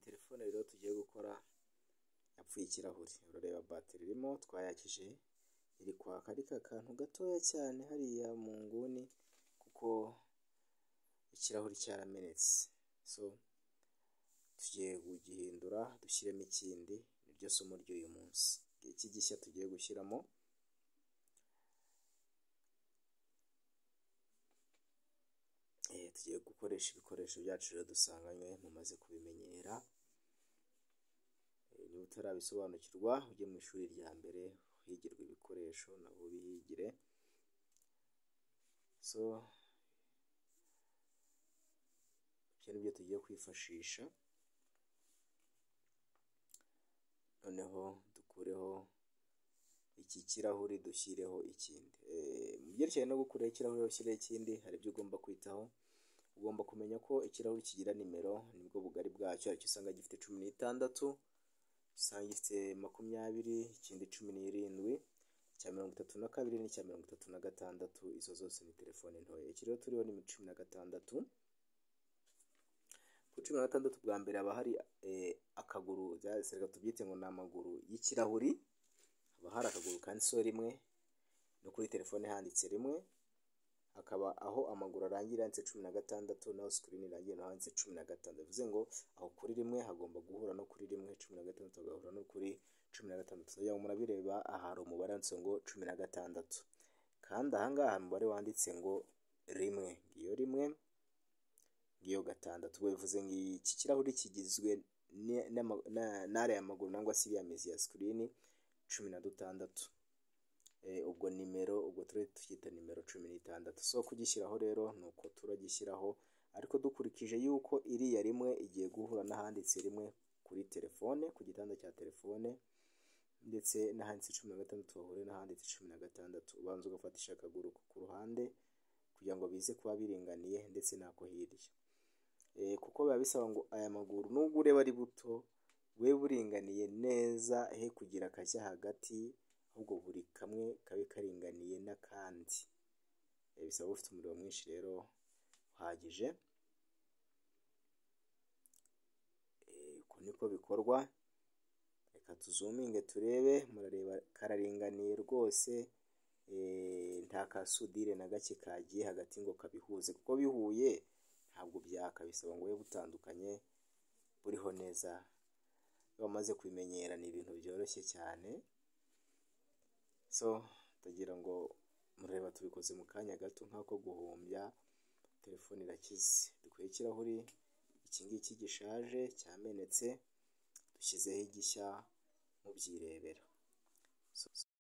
telefone rero tugiye gukora yapfuye ikirahuri, urareba batiri irimo twayakije iri kwaka ariko akantu gatoya cyane hariya mu nguni kuko ikirahuri cyaramenetse, so tugiye kugihindura dushyiremo ikindi niryo somo ry'uyu munsi, iki gishya tugiye gushyiramo tugiye gukoresha ibikoresho byacu rero dusanganywe mumaze kubimenyera, niba utarabisobanukirwa ujye mu ishuri rya mbere uhigirwe ibikoresho nawe ubihigire, so ibyo ni byo tugiye kwifashisha noneho dukureho iki kirahuri dushyireho ikindi, mu byerekeranye no gukuraho ikirahuri ushyireho ikindi hari ibyo ugomba kwitaho, ugomba kumenya ko ikirahuri kigira nimero nibwo bugari bwacyo, hari icyo usanga gifite cumi n'itandatu, usanga gifite makumyabiri, ikindi cumi n'irindwi, icya mirongo itatu na kabiri n'icya mirongo itatu na gatandatu, izo zose ni telefone ntoya, iki rero turiho ni cumi na gatandatu, ku cumi na gatandatu bwa mbere haba hari akaguru, reka tubyite ngo ni amaguru y'ikirahuri, haba hari akaguru kanditseho rimwe, no kuri telefone handitse rimwe, hakaba aho amaguru arangira handitse cumi na gatandatu, n'aho sikirini irangira naho handitse cumi na gatanu, bivuze ngo aho kuri rimwe hagomba guhura no kuri rimwe, cumi na gatandatu hagahura no kuri cumi na gatandatu, kugira ngo murabireba aha hari umubare wanditse ngo cumi na gatandatu, kandi aha ngaha umubare wanditse ngo rimwe, ngiyo rimwe, ngiyo gatandatu, ubwo bivuze ngo iki kirahuri kigizwe n'ariya maguru cyangwa se iriya mizi ya sikirini cumi na dutandatu, ubwo nimero ubwo turi tucyita nimero cumi n'itandatu, so kugishyiraho rero ni uko turagishyiraho ariko dukurikije yuko iriya rimwe igiye guhura n'ahanditse rimwe kuri telefone ku gitanda cya telefone, ndetse n'ahanditse cumi na gatandatu bahuriye n'ahanditse cumi na gatandatu, ubanza ugafatisha akaguru ko ku ruhande kugira ngo bize kuba biringaniye ndetse n'ako hirya, kuko biba bisaba ngo aya maguru nubwo ureba ari buto bube buringaniye neza, he kugira akajya hagati ahubwo buri kamwe kabe karinganiye n'akandi, bisaba ufite umuriro mwinshi rero uhagije, uko niko bikorwa, reka tuzuminge turebe, murareba kararinganiye rwose, nta kasudire na gake kagiye hagati ngo kabihuze, kuko bihuye ntabwo byaka, bisaba ngo bube butandukanye buriho neza, iyo wamaze kubimenyera ni ibintu byoroshye cyane, so ndagira ngo mureba tubikoze mu kanya gato nk'ako guhumbya, telefone irakize, dukuyeho ikirahuri iki ngiki gishaje cyamenetse, dushyizeho igishya mubyirebera.